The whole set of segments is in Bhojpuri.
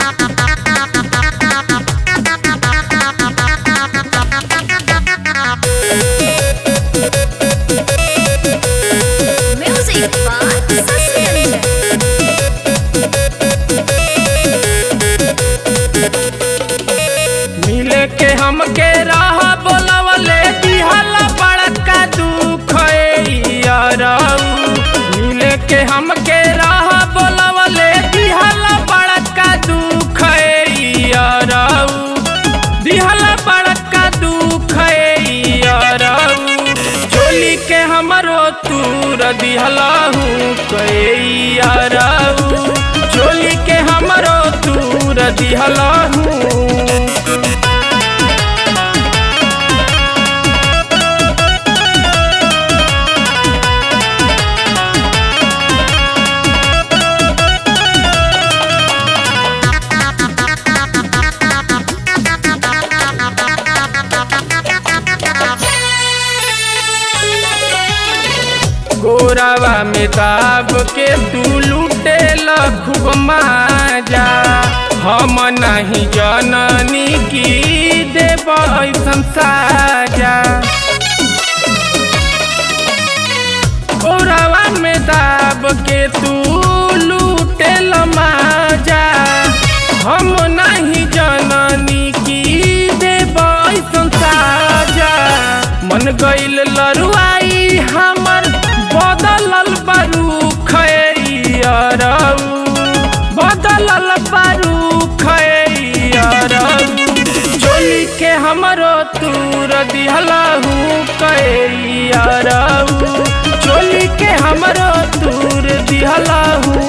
Music by Saskia. मिले के हमके राह बोलवले दिहला बड़का दुख यारऊ मिले के हमके राह बोलवले दिहला बड़का दुख यारऊ दिहला बड़का दुख यारऊ चोली के हमरो तूर दिहलाहू यारऊ चोली के हमरो तूर दिहलाहू गोरावा में दाब के तू लूटे खूब माजा हम नहीं जननी की देव ऐसन साजा गोरावा में दाब के तू लूटे माजा हम नहीं जननी की देव ऐसन साजा मन गइल लरुआई हमर बदलल बारू खैरऊ बदलल बारू खैरऊ चोली के हमरो तूर दिहलाहू कैरऊ चोली के हमरो तूर दिहलाहू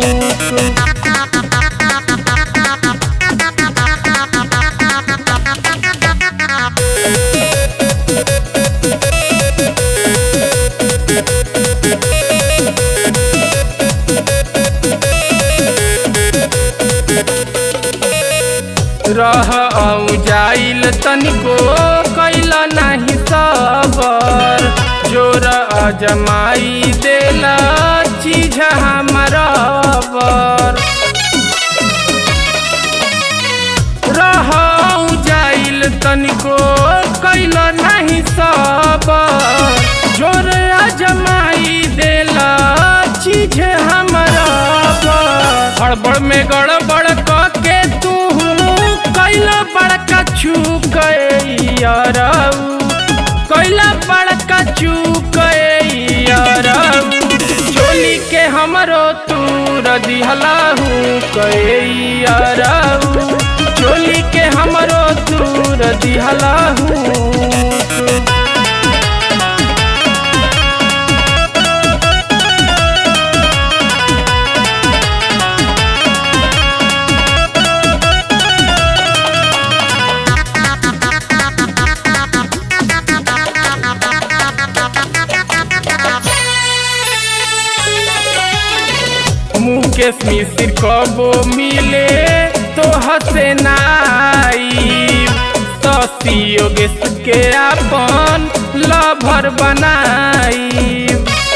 रह औ जाइल तनिको कैल नाही सबर जोर अजमाई देला चीज हमरबर रह औ जाइल तनिको कैल नाही सबर जोर अजमाई देला चीज हमरबर हड़बड़ में गड़बड़ के तू कैला बड़का चूक यारऊ कैला बड़का चूक यारऊ चोली के हमरो तूर दिहलाहू यारऊ चोली के हमरो तूर दिहलाहू मुकेश मिश्र कबो मिले तो हसे नाई शशि योगेश के अपन लभर बनाई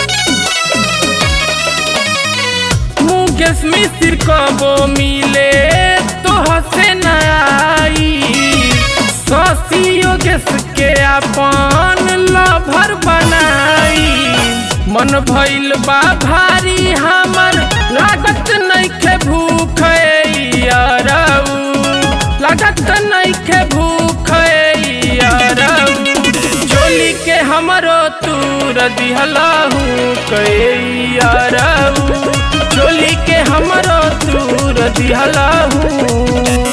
मुकेश मिश्र कबो मिले तो हसे नाई शशि योगेश के अपन लभर बनाई मन भइल बा भारी हमर लागत नइखे भूख यारऊ लागत नइखे भूख यारऊ चोली के हमरो तूर दिहलाहू यारऊ चोली के हमरो तूर दिहलाहू